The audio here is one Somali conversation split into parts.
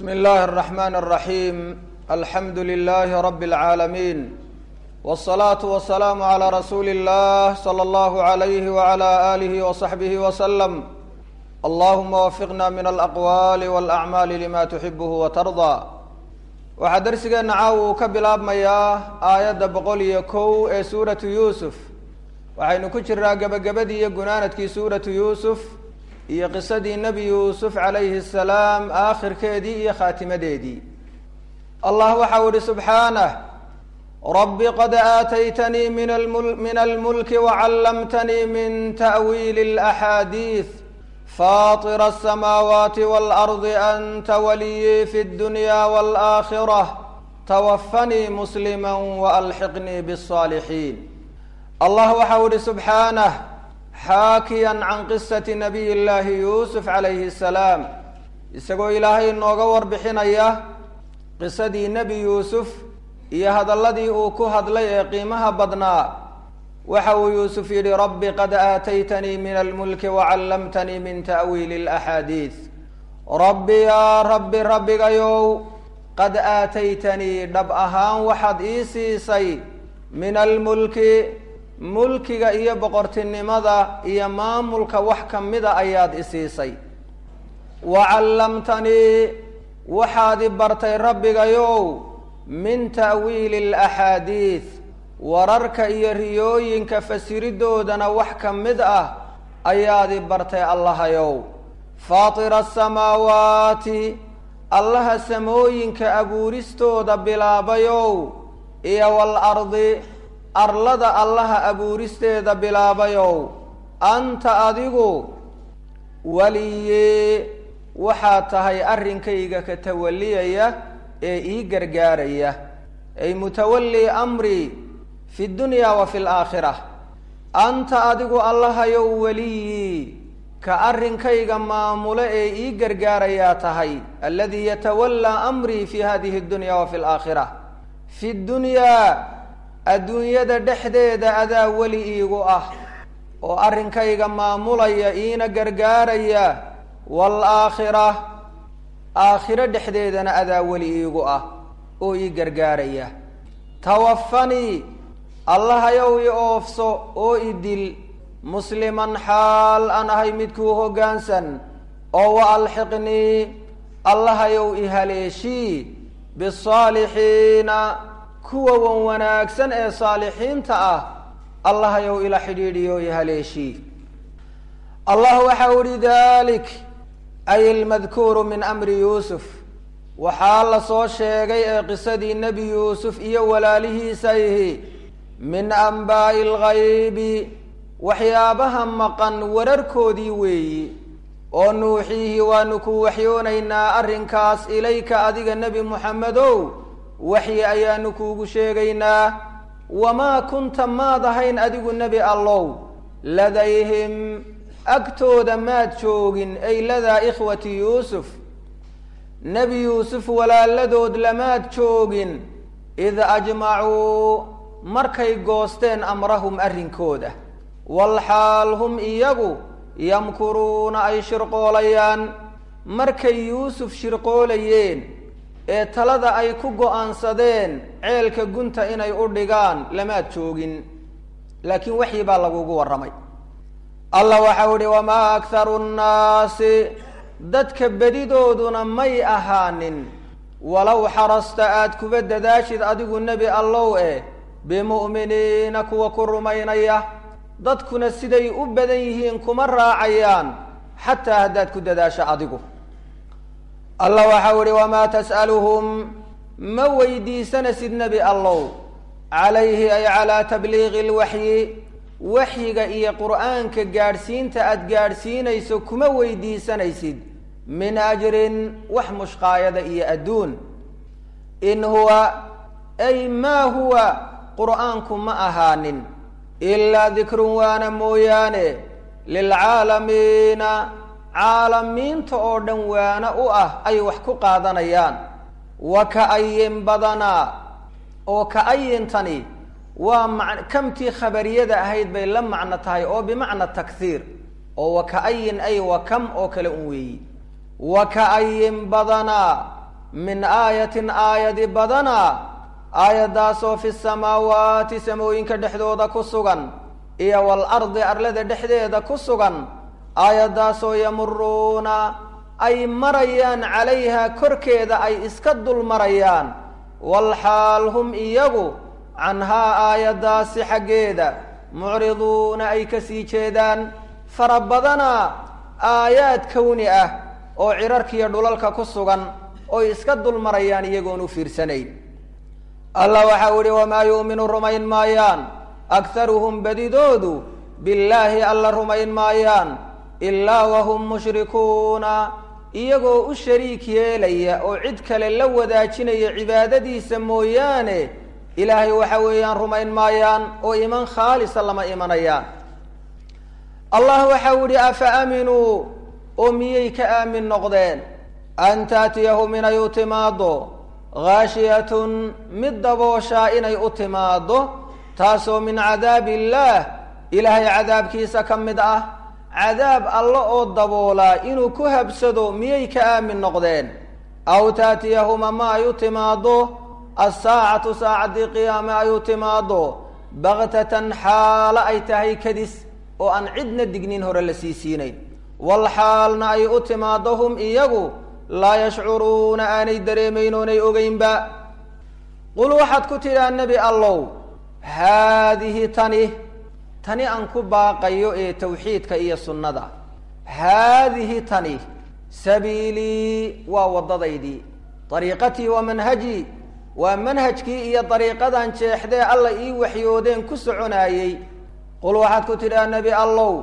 بسم الله الرحمن الرحيم الحمد لله رب العالمين والصلاة والسلام على رسول الله صلى الله عليه وعلى آله وصحبه وسلم اللهم وفقنا من الأقوال والأعمال لما تحبه وترضى waxaa darsigeena caawa uu ka bilaabmayaa aayadda boqol iyo kow ee suuratu yuusuf waxaynu ku jiraa gebagabadii iyo gunaanadkii suuratu yuusuf iyo qisadii nebi yuusuf calayhi asalaam aakhirkeedii iyo khaatimadeedii allah waxau ihi subxaanah rabbi qad aataytanii min almul min almulki wacallamtanii min ta'wiili alaxaadiis faطir الsamaawaati wاlardi anta waliyii fi اdunya wاlآakhirة twafanii muslima walxiqnii bالصaalixiin allah waxau ihi subxaanah xaakiya can qisati nabiy llaahi yuusuf calayhi الsalaam isagoo ilaahay inooga warbixinaya qisadii nebi yuusuf iyo hadalladii uu ku hadlay ee qiimaha badnaa waxa uu yuusuf yidhi rabbi qad aataytanii min almulki wacallamtanii min ta'wiili alaxaadiis rabbi yaa rabbi rabbigayow qad aataytanii dhab ahaan waxaad ii siisay min almulki mulkiga iyo boqortinimada iyo maamulka wax kamida ayaad i siisay wacallamtanii waxaad i bartay rabbigayow min ta'wiili alaxaadiis wararka iyo riyooyinka fasiridoodana wax ka mid ah ayaad i bartay allahayow faatira asamaawaati allaha samooyinka abuuristooda bilaabayow iyo waalardi arlada allaha abuuristeeda bilaabayow anta adigu waliye waxaad tahay arrinkayga ka tawaliyaya ee ii gargaaraya ay mutawalli amri fi dunya wa fi laakhira anta adigu allahayow weliyi ka arrinkayga maamulo ee ii gargaarayaa tahay aladii yatawallaa amrii fi hadihi dunya wa fi laakhira fi dunyaa adduunyada dhexdeeda adaa weli iigu ah oo arrinkayga maamulaya iina gargaaraya waalaakhira aakhiro dhexdeedana adaa weli iigu ah oo ii gargaaraya tawafanii allahayow i oofso oo i dil musliman xaal aan ahay midkuu hoggaansan oo wa alxiqnii allahayow i haleeshii bisaalixiina kuwa wan wanaagsan ee saalixiinta ah allahayow ila xidhiidhiyo i haleeshii allah waxau ihi dalik ay almadkuuru min amri yuusuf waxaa la soo sheegay ee qisadii nebi yuusuf iyo walaalihiisa ihi min anbaa'i alghaybi waxyaabaha maqan wararkoodii weeyi oo nuuxiihi waanu ku waxyoonaynaa arrinkaas ilayka adiga nebi moxamedow waxyi ayaanu kuugu sheegaynaa wamaa kunta maad ahayn adigu nebi allow ladayhim agtooda maad joogin ay ladaa ikhwati yuusuf nebi yuusuf walaaladood lamaad joogin id ajmacuu markay goosteen amrahum arrinkooda walxaal hum iyagu yamkuruuna ay shirqoolayaan markay yuusuf shirqoolayeen ee talada ay ku go-aansadeen ceelka gunta inay u dhigaan lamaad joogin laakiin waxyi baa lagugu warramay allah waxau ihi wamaa akharu nnaasi dadka bedidooduna may ahaanin walow xarasta aada kuba dadaashid adigu nebi allow eh bimu'miniina kuwa ku rumaynaya dadkuna siday u badan yihiin kuma raacayaan xataa haddaad ku dadaasho adigu allah waxau ihi wamaa tas'aluhum ma weydiisanasid nebi allow calayhi ay calaa tabliiqi lwaxyi waxyiga iyo qur'aanka gaadhsiinta aada gaadhsiinayso kuma weydiisanaysid min ajrin wax mushqaayada iyo adduun in huwa ay maa huwa qur'aanku ma ahaanin ilaa dikrun waana mooyaane lilcaalamiina caalamiinta oo dhan waana u ah ay wax ku qaadanayaan wa ka-ayin badanaa oo ka-ayintani waa ma kamtii khabariyada ahayd bay la macno tahay oo bimacna takhiir oo wa ka-ayin ay wa kam oo kale un weeyi wa ka-ayin badanaa min aayatin aayadi badana aayaddaasoo fi samaawaati samooyinka dhexdooda ku sugan iyo waalardi arlada dhexdeeda ku sugan aayaddaasoo yamuruuna ay marayaan calayha korkeeda ay iska dul marayaan walxaal hum iyagu canhaa aayaddaasi xaggeeda mucriduuna ay ka sii jeedaan fara badana aayaad kowni ah oo cirarkiiyo dhulalka ku sugan oy iska dul marayaan iyagoon u fiirsanayn allah waxau ihi wamaa yu'minu rumayn maayaan akharuhum badidoodu billaahi alla rumayn maayaan ilaa wahum mushrikuuna iyagoo u shariik yeelaya oo cid kale la wadaajinaya cibaadadiisa mooyaane ilaahay waxa weeyaan rumayn maayaan oo iman khaalisa lama imanayaan allah waxau ihi afa aaminuu oo miyay ka aamin noqdeen an taatiyahum inay u timaaddo ghaashiyatun mid dabooshaa inay u timaaddo taasoo min cadaabi illaah ilaahay cadaabkiisa ka mid ah cadaab alle oo daboolaa inuu ku habsado miyay ka aamin noqdeen aw taatiyahum ama ay u timaaddo assaacatu saacaddii qiyaame ay u timaaddo baktatan xaalo ay tahay kadis oo aan cidna dignin hore la sii siinayn wal xaalna ay u timaaddo hum iyagu laa yashcuruuna aanay dareemayn oonay ogeynba qul waxaad ku tidhaa nebi allow haadihi tani tani aan ku baaqayo ee tawxiidka iyo sunnada haadihi tani sabiilii waa waddadaydii dariiqatii wa manhajii waa manhajkii iyo dariiqadan jeexdee alla ii waxyoodeen ku soconaayey qul waxaad ku tidhaa nebi allow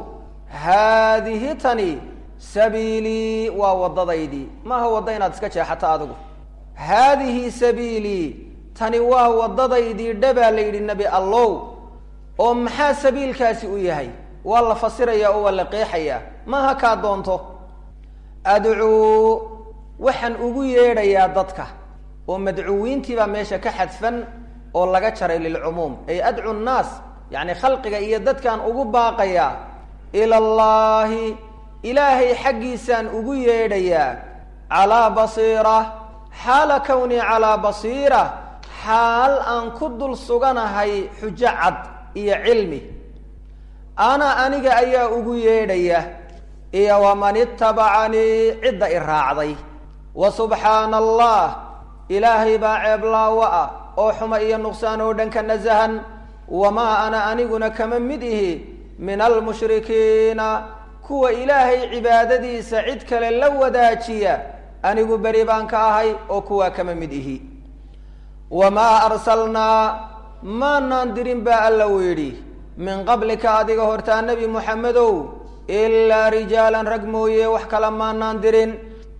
haadihi tani sabiilii waa waddadaydii maaha wadda inaad iska jeexato adigu haadihi sabiilii tani waa waddadaydii dhabaa la yidhi nebi allow oo maxaa sabiilkaasi u yahay waa la fasirayaa oo waa la qeexayaa maaha kaa doonto adcuu waxaan ugu yeedhayaa dadka oo madcuwiintiibaa meesha ka xadfan oo laga jaray lilcumuum ay adcu nnaas yacni khalqiga iyo dadkaan ugu baaqayaa ila allaahi ilaahay xaggiisaan ugu yeedhayaa calaa basiira xaala kownii calaa basiira xaal aan ku dul suganahay xujo cad iyo cilmi ana aniga ayaa ugu yeedhaya iyo waman itabacanii cidda i raacday wa subxaana allah ilaahay baa ceeblaawo ah oo xuma iyo nuqsaan oo dhan ka nasahan wamaa ana aniguna kama mid ihi min almushrikiina kuwa ilaahay cibaadadiisa cid kale la wadaajiya anigu beri baan ka ahay oo kuwaa kama mid ihi wamaa arsalnaa maanaan dirin baa alla u yidhi min qablika adiga hortaa nebi moxamedow ilaa rijaalan rag mooye wax kale maanaan dirin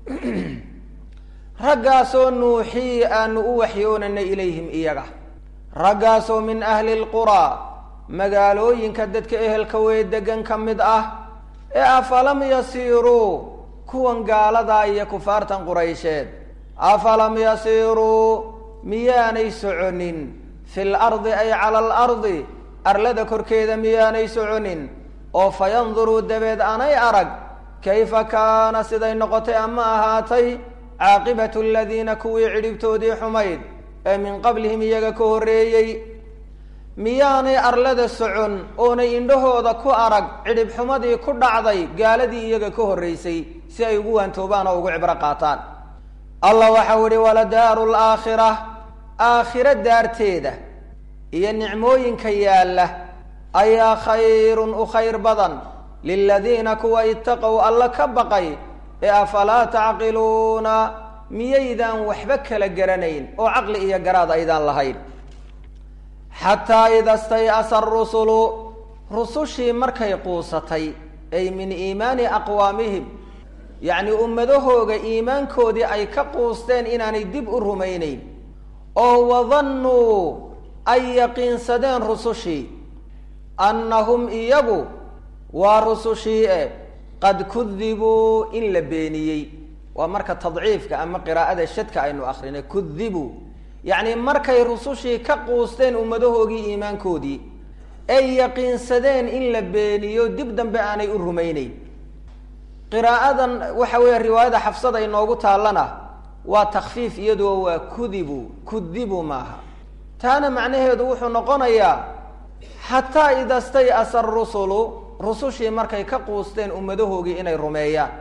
raggaasoo nuuxii aanu u waxyoonanay ilayhim iyaga raggaasoo min ahli lquraa magaalooyinka dadka ehelka weye degan ka mid ah ee afalam yasiiruu kuwan gaaladaa iyo kufaartan quraysheed afalam yasiiruu miyaanay soconin fi lardi ay cala alardi arlada korkeeda miyaanay soconin oo fa yanduruu dabeed anay arag kayfa kaana siday noqotay ama ahaatay caaqibatu aladiina kuwii cidhibtoodii xumayd ee min qablihim iyaga ka horreeyey miyaanay arlada socon oonay indhahooda ku arag cidhib xumadii ku dhacday gaaladii iyaga ka horraysay si ay ugu waantoobaan oo ugu cibro qaataan allah waxau ihi waladaaru laakhira aakhiro daarteeda iyo nicmooyinka yaalla ayaa khayrun u khayr badan liladiina kuwa itaqow alla ka baqay ee afalaa tacqiluuna miyaydaan waxba kala garanayn oo caqli iyo garaad aydaan lahayn xataa ida stay'asa arusulu rusushii markay quusatay ay min iimaani aqwaamihim yacnii ummadahooga iimaankoodii ay ka quusteen inaanay dib u rumaynayn oo wadannuu ay yaqiinsadeen rusushii annahum iyagu waa rusushii e qad kudibuu in la beeniyey waa marka tadciifka ama qiraa'ada shadka aynu akrinay kudibuu yacni markay rusushii ka quusteen ummadahoogii iimaankoodii ay yaqiinsadeen in la beeniyo dib dambe aanay u rumayneyn qiraa'adan waxa weeye riwaayada xafsada inoogu taallana waa takfiif iyadoo waa kudibu kudibu maaha taana macnaheedu wuxuu noqonayaa xataa ida stay-asa arusulu rusushii markay ka quusteen ummadahoogii inay rumeeyaan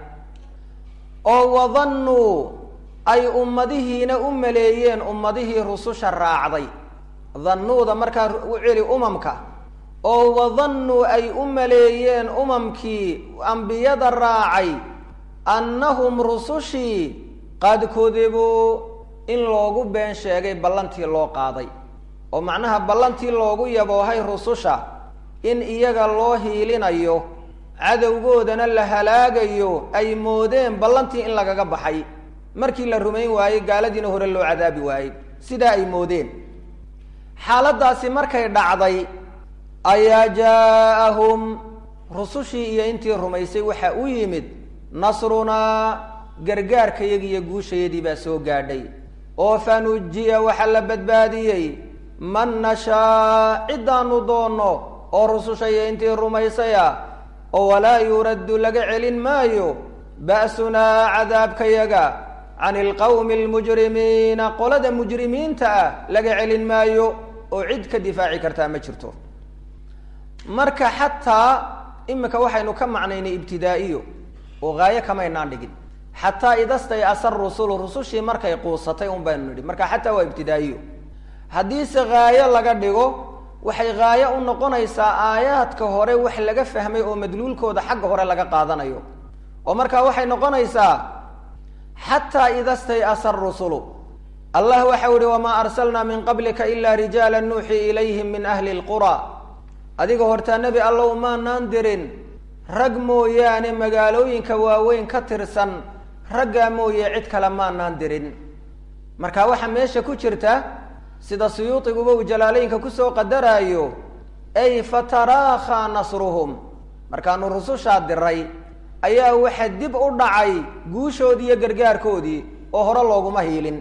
oo wadannuu ay ummadihiina u maleeyeen ummadihii rususha raacday dannuuda markaa u celi umamka oo wadannuu ay u maleeyeen umamkii ambiyada raacay annahum rusushii qad kudibuu in loogu been sheegay ballantii loo qaaday oo macnaha ballantii loogu yaboohay rususha in iyaga loo hiilinayo cadowgoodana la halaagayo ay moodeen ballantii in lagaga baxay markii la rumayn waayey gaaladiina hore loo cadaabi waayey sidaa ay moodeen xaaladdaasi markay dhacday ayaa jaa-ahum rusushii iyo intii rumaysay waxaa u yimid nasrunaa gargaarkayagi iyo guushayadii baa soo gaadhay oo fanujiya waxaa la badbaadiyey man nashaa ciddaanu doonno oo rususha iyo intii rumaysaya oo walaa yuraddu laga celin maayo ba'sunaa cadaabkayaga can ilqawmi almujrimiina qolada mujrimiinta ah laga celin maayo oo cid ka difaaci kartaa ma jirto marka xataa imika waxaynu ka macnaynay ibtidaa'iyo oo haayo kamaynaan dhigin xataa idastay asar rusulu rusushii markay quusatay un baynu nidhi marka xataa waa ibtidaa'iyo haddiise haayo laga dhigo waxay haayo u noqonaysaa aayaadka hore wax laga fahmay oo madluulkooda xagga hore laga qaadanayo oo markaa waxay noqonaysaa xataa ida stay-asa rusulu allah waxau yihi wamaa arsalnaa min qablika ila rijaala nuuxii ilayhim min ahli lqura adiga hortaa nebi allow maanaan dirin rag mooyaane magaalooyinka waaweyn ka tirsan raggaa mooye cid kale maanaan dirin marka waxaa meesha ku jirta sida suyuutiguba uu jalaaleynka kusoo qadaraayo ay fataraakhaa nasruhum markaanu rusushaa diray ayaa waxa dib u dhacay guushoodii iyo gargaarkoodii oo hore looguma hiilin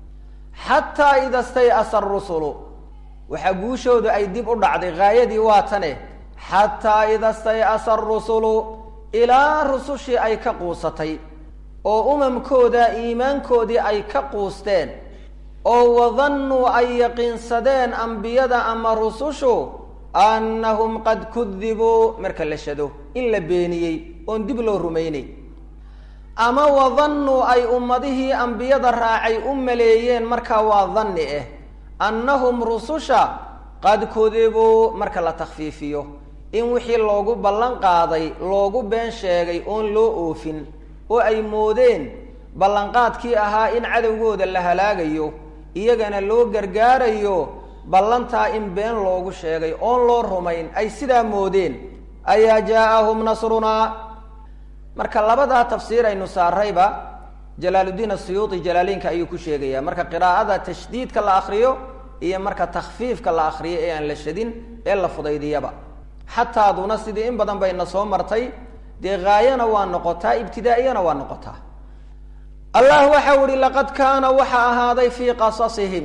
xataa ida stay-asa arusulu waxaa guushoodu ay dib u dhacday haayadii waa tane xataa ida stay-asa arusulu ilaa rusushii ay ka quusatay oo umamkooda iimaankoodii ay ka quusteen oo wadannuu ay yaqiinsadeen ambiyada ama rusushu annahum qad kudibuu marka la shado in la beeniyey oon dib loo rumaynay ama wadannuu ay ummadihii ambiyada raacay u maleeyeen markaa waa danni ah annahum rususha qad kudibuu marka la takfiifiyo in wixii loogu ballan qaaday loogu been sheegay oon loo oofin oo ay moodeen ballanqaadkii ahaa in cadowgooda la halaagayo iyagana loo gargaarayo ballantaa in been loogu sheegay oon loo rumayn ay sidaa moodeen ayaa jaa-ahum nasrunaa marka labadaa tafsiir aynu saarayba jalaaluddiin asuyuuti jalaaleynka ayuu ku sheegaya marka qiraa'ada tashdiidka la akriyo iyo marka takfiifka la akriyo ee aan la shadin ee la fudaydiyaba xataaduna sidii in badan bayna soo martay dee haayana waa noqotaa ibtidaa'iyana waa noqotaa allah waxau ihi laqad kaana waxa ahaaday fii qasasihim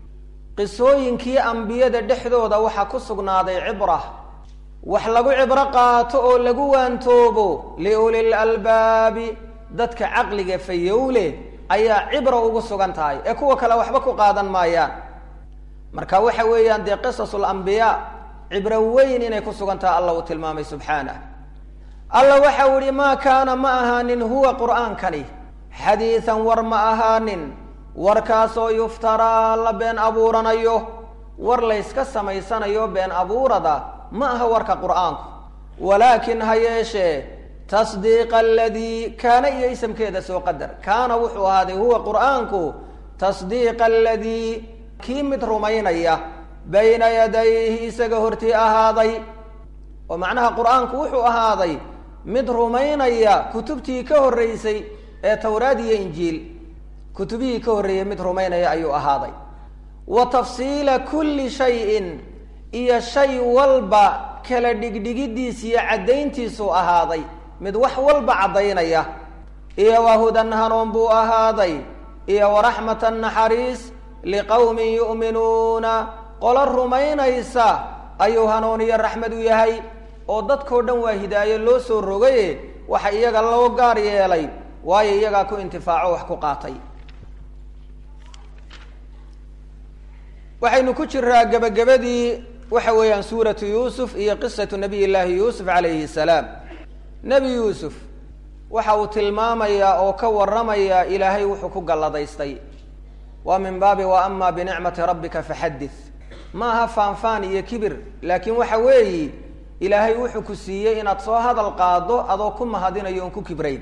qisooyinkii ambiyada dhexdooda waxaa ku sugnaaday cibra wax lagu cibro qaato oo lagu waantoobo liuli lalbaabi dadka caqliga fayowle ayaa cibra ugu sugan tahay ee kuwa kale waxba ku qaadan maayaan marka waxa weeyaan dee qisasul ambiyaa cibro weyn inay ku sugan tahay allah uu tilmaamay subxaanah alla waxau ihi maa kaana ma ahaanin huwa qur'aankani xadiidan war ma ahaanin warkaasoo yuftaraa la been abuuranayo war layska samaysanayo been abuurada ma aha warka qur'aanku walaakin ha yeeshee tasdiiqa aladii kaana iyo isamkeeda soo qadar kaana wuxuu ahaaday huwa qur'aanku tasdiiqa aladii kii mid rumaynaya bayna yadayhi isaga hortii ahaaday oo macnaha qur'aanku wuxuu ahaaday mid rumaynaya kutubtii ka horreysay ee towraad iyo injiil kutubihii ka horreeyey mid rumaynaya ayuu ahaaday wa tafsiila kulli shayin iyo shay walba kala dhigdhigidiis iyo caddayntiisuu ahaaday mid wax walba caddaynaya iyo wa hudan hanuun buu ahaaday iyo waraxmatan naxariis liqowmin yu'minuuna qolo rumaynaysa ayuu hanuun iyo raxmad u yahay oo dadkao dhan waa hidaayo loo soo rogaye waxa iyaga loo gaar yeelay waayo iyagaa ku intifaaco wax ku qaatay waxaynu ku jiraa gebagabadii waxa weeyaan suuratu yuusuf iyo qisatu nabiy llaahi yuusuf calayhi salaam nebi yuusuf waxa uu tilmaamayaa oo ka warramayaa ilaahay wuxuu ku galladaystay waa min baabi wa ama binicmati rabbika faxadith ma aha faanfaan iyo kibir laakiin waxa weeyi ilaahay wuxuu ku siiyey inaad soo hadal qaado adoo ku mahadinayo oon ku kibrayn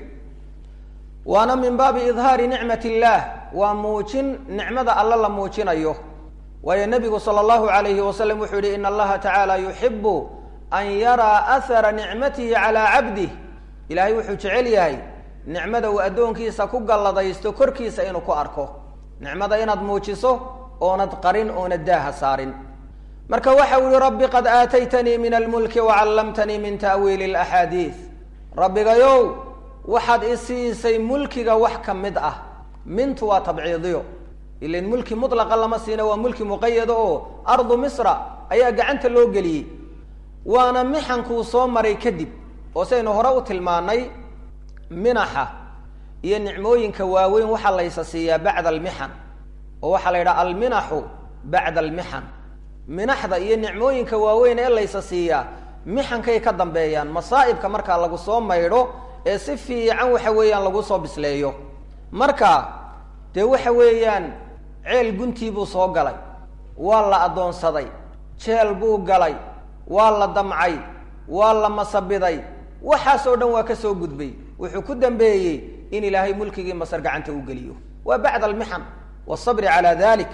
waana min baabi idhaari nicmat illaah waa muujin nicmada alle la muujinayo waayo nebigu sala allahu alayhi wasalam wuxuu yihi ina allaha tacaala yuxibu an yaraa ahara nicmatihi calaa cabdih ilaahay wuxuu jecel yahay nicmada uu addoonkiisa ku galladaysto korkiisa inuu ku arko nicmada inaad muujiso oonad qarin oonad daaha saarin marka waxa uu yihi rabbi qad aataytanii min almulki wacallamtanii min ta'wiili alaxaadiid rabbigayow waxaad i siisay mulkiga wax ka mid ah mintu waa tabciidiyo ilan mulki mutlaqa lama siina waa mulki muqayada oo ardu misra ayaa gacanta loo geliyey waana mixankuu soo maray kadib oo saynu hore u tilmaanay minaxa iyo nicmooyinka waaweyn waxaa laysa siiyaa bacda almixan oo waxaa la yidhaha alminaxu bacda almixan minaxda iyo nicmooyinka waaweyn ee laysa siiyaa mixankay ka dambeeyaan masaa'ibka markaa lagu soo maydho ee si fiican waxa weeyaan lagu soo bisleeyo marka dee waxa weeyaan ceel guntii buu soo galay waa la addoonsaday jeel buu galay waa la damcay waa la masabiday waxaasoo dhan waa ka soo gudbay wuxuu ku dambeeyey in ilaahay mulkigii masar gacanta u geliyo waa bacda almixan wasabri calaa dalik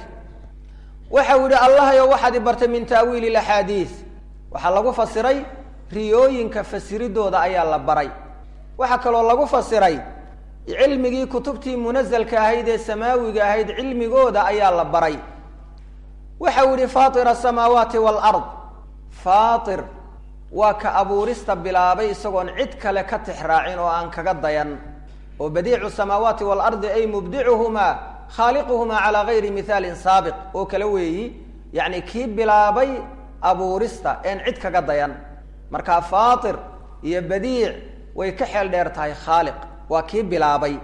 waxa uu yihi allahayo waxaad i bartay min ta'wiili laxaadiid waxaa lagu fasiray riyooyinka fasiridooda ayaa la baray waxaa kaloo lagu fasiray cilmigii kutubtii munazalka ahayd ee samaawiga ahayd cilmigooda ayaa la baray waxa uu yihi faatir asamaawaati waalard faatir waa ka abuurista bilaabay isagoon cid kale ka tixraacin oo aan kaga dayan oo badiicu samaawaati waalardi ay mubdicuhumaa khaaliquhumaa calaa gayri mihaalin saabiq oo kale weeyi yacni kii bilaabay abuurista een cid kaga dayan markaa faatir iyo badiic way ka xeel dheer tahay khaaliq waa kii bilaabay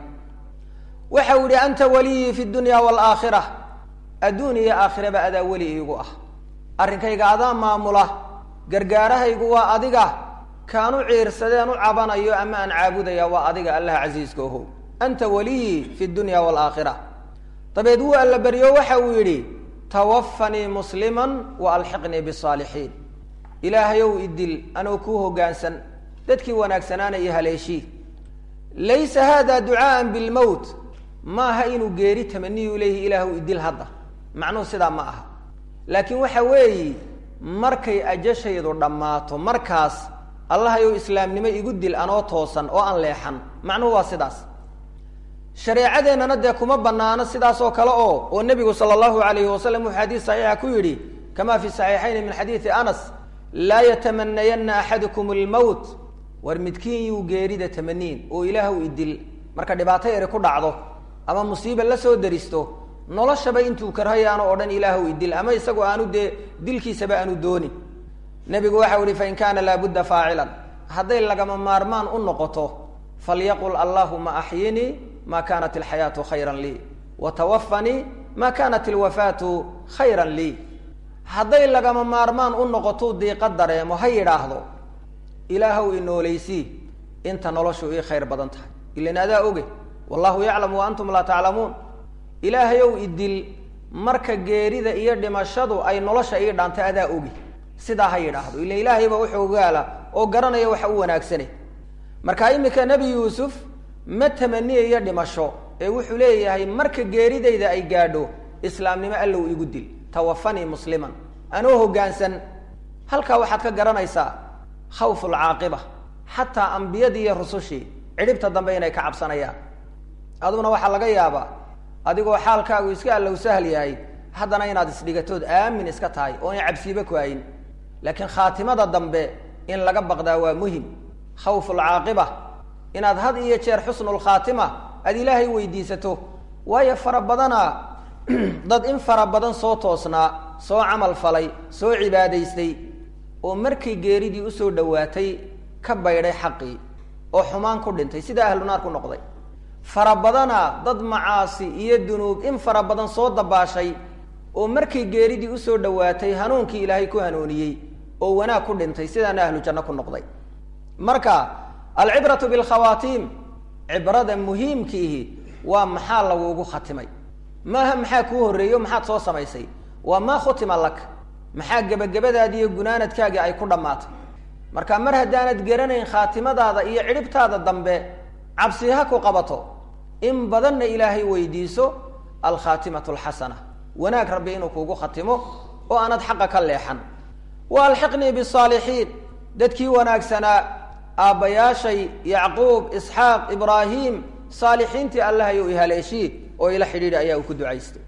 waxa uu yihi anta waliyii fi dunya waalaakhira adduun iyo aakhiraba adaa weli iigu ah arrinkayga adaa maamula gargaarahaygu waa adiga kaanu ciirsadeen u cabanayo ama aan caabudaya waa adiga allaha casiiska ohow anta waliyii fi dunya waalaakhira dabeed wuu alla beryo waxa uu yidhi tawafanii musliman wa alxiqnii bisaalixiin ilaahayow idil anoo kuu hoggaansan dadkii wanaagsanaana iyo haleeshii laysa hada ducaaan bilmowt maaha inuu geeri tamaniyu leeyihi ilaahu idil hadda macnuhu sidaa ma aha laakiin waxa weeyi markay ajashaydu dhammaato markaas allahayow islaamnimo igu dil anoo toosan oo aan leexan macnuhu waa sidaas shareecadeennana dee kuma banaano sidaas oo kale oo oo nebigu sala allahu alayhi wasalam wuxuu xadiis saxiixa ku yidhi kama fi saxiixayni min xadiidi anas laa yatamanayanna axadukum almowt war midkiin yuu geerida tamaniin oo ilaahw idil marka dhibaato yari ku dhacdo ama musiiba la soo daristo noloshaba intuu karhayaano oo dhan ilaahw idil ama isagoo aanu dee dilkiisaba aanu doonin nebigu waxau ihi fain kaana laabudda faacilan hadday lagama maarmaan u noqoto falyaqul allahuma axyinii ma kanat alxayaatu khayran lii wa tawafanii ma kanat alwafaatu khayran lii hadday lagama maarmaan u noqoto diiqa dareemo ha yidhaahdo ilaahw inoolaysii inta noloshu ii khayr badan tahay ilan adaa oge wallahu yaclamu wa antum laa taclamuun ilaahayow idil marka geerida iyo dhimashadu ay nolosha ii dhaantay adaa ogi sidaa ha yidhaahdo ila ilaahayba wuxuu ogaala oo garanaya waxa u wanaagsane marka iminka nebi yuusuf ma tamaniyayo dhimasho ee wuxuu leeyahay marka geeridayda ay gaadho islaamnimo allow igu dil tawafanii musliman anoo hoggaansan halkaa waxaad ka garanaysaa khawfu lcaaqiba xataa ambiyadii iyo rusushii cidhibta dambe inay ka cabsanayaan aduguna waxaa laga yaabaa adigoo xaalkaagu iska allow sahl yahay haddana inaad isdhigatood aamin iska tahay oo in cabsiiba ku hayn laakiin khaatimada dambe in laga baqdaa waa muhim khawfu lcaaqiba inaad had iyo jeer xusnulkhaatima aad ilaahay weydiisato waayo fara badana dad in fara badan soo toosnaa soo camal falay soo cibaadaystay oo markay geeridii usoo dhowaatay ka baydhay xaqii oo xumaan ku dhintay sida ahlu naar ku noqday fara badana dad macaasi iyo dunuub in fara badan soo dabaashay oo markay geeridii usoo dhowaatay hanuunkii ilaahay ku hanuuniyey oo wanaag ku dhintay sidaana ahlu janno ku noqday marka alcibratu bilkhawaatiim cibrada muhiimkiihi waa maxaa lagugu khatimay maaha maxaa kuu horreeyo maxaad soo samaysay waa maa khutima lak maxaa gebagabadaadi iyo gunaanadkaagii ay ku dhammaatay marka mar haddaanad garanayn khaatimadaada iyo cidhibtaada dambe cabsi ha ku qabato in badanna ilaahay weydiiso alkhaatimatu alxasana wanaag rabbi inuu kuugu khatimo oo aanad xaqa ka leexan wa alxiqnii bisaalixiin dadkii wanaagsanaa aabbayaashay yacquub isxaaq ibraahim saalixiintii allahayow ihaleeshii oo ila xidhiidhi ayaa uu ku ducaystay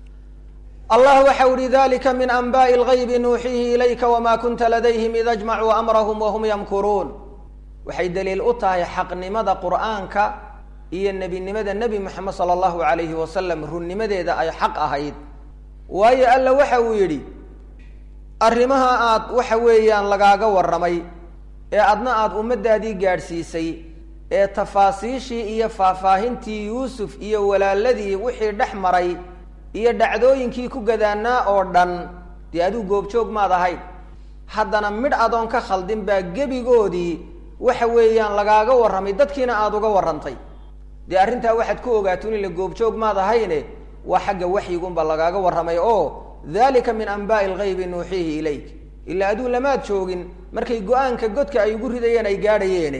allah waxa uhi dalika min anbaءi اlgaybi nuuxiihi ilayka wma kunta ladayhim id ajmacuu amrahum wahum yamkuruun waxay daliil u tahay xaqnimada qur'aanka iyo nebinimada nebi moxamed salى اllahu alayhi wasalam runnimadeeda ay xaq ahayd waayo alla waxa uu yidhi arrimaha aad waxa weeyaan lagaaga warramay ee adna aada ummadaadii gaadhsiisay ee tafaasiishii iyo faahfaahintii yuusuf iyo walaaladii wixii dhex maray iyo dhacdooyinkii ku gadaanaa oo dhan dee aduu goobjoog maad ahayn haddana midh adoon ka khaldin baa gebigoodii waxa weeyaan lagaaga warramay dadkiina aada uga warrantay dee arrintaa waxaad ku ogaatun ila goobjoog maad ahayne waa xagga waxyigunba lagaaga warramay oo dalika min anbaai algaybi nuuxiihi ilayk ilaa aduu lamaad joogin markay go-aanka godka ay ugu ridayeen ay gaadhayeene